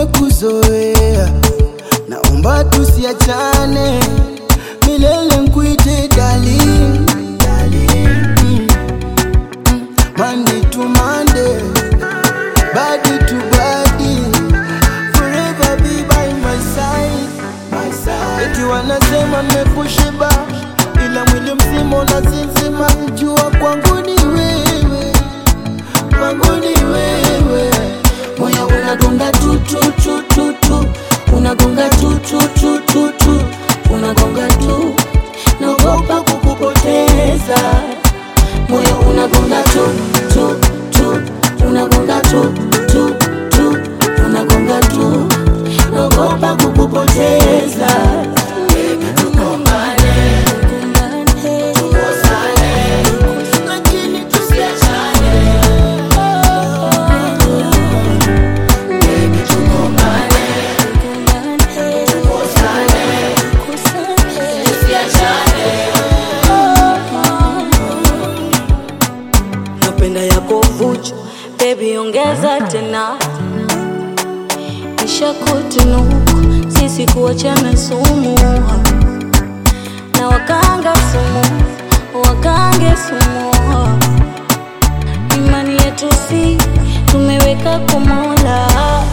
nimekuzoea, naomba tusiachane milele, nkuite darling, darling. Mm. Mm. Monday to Monday, body to body, forever be by my side, my side. Eti wanasema nimekushiba, ila mwili mzima unasinzima, jua kwangu ni wewe, kwangu ni wewe. moyo unagonga tu tu tu tu tu unagonga tu tu tu tu tu unagonga tu naogopa kukupoteza moyo unagonga tu tu tu unagonga tu tu tu unagonga tu naogopa kukupoteza Lakini tusiachane. napenda yako vuchu bebi ongeza tena kisha kutunuku sisi kuachana sumu na wakanga sumu wakange sumu imani yetu si tumeweka kumola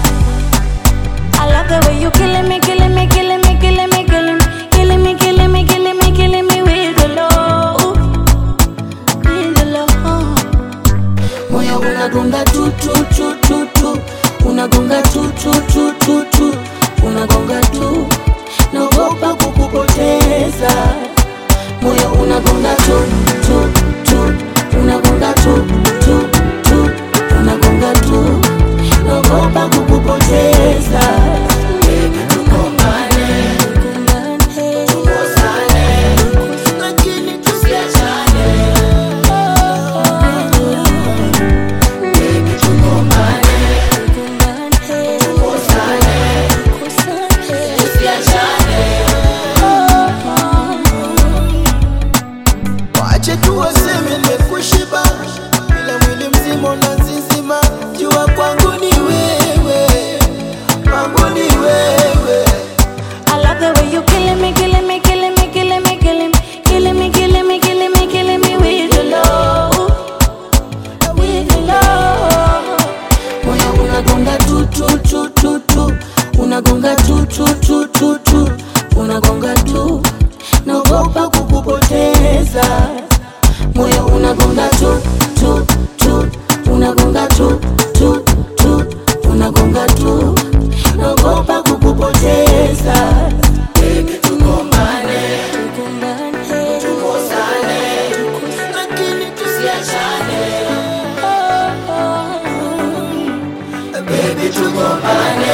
I love the way you killing me, killing me, killing me, killing me, killing me, killing me, killing me, killing me, killing me with the love, with the love. Moyo unagonga tu tu tu tu tu, unagonga tu tu tu tu tu, unagonga tu, naogopa kukupoteza. Moyo unagonga tu tu tu, unagonga tu tu tu, unagonga tu, naogopa kukupoteza. Lakini tusiachane. Wache tu waseme nimekushiba, ila mwili mzima unazizima. Jua kwangu ni wewe, kwangu ni wewe. I love the way you killing me, killing me, killing me, killing me, killing me, killing me, killing me, killing me, killing me with your love, with your love. Moyo unagonga tu tu tu tu tu, unagonga tu tu tu tu tu, unagonga tu, naogopa kukupoteza. Moyo unagonga tu tu tu, unagonga tu tu tu, unagonga tu, naogopa kukupoteza. Lakini tusiachane. Baby, tugombane.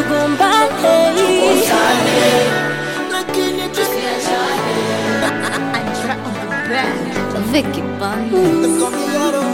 Lakini tusiachane. Vicky Bunny. Come here,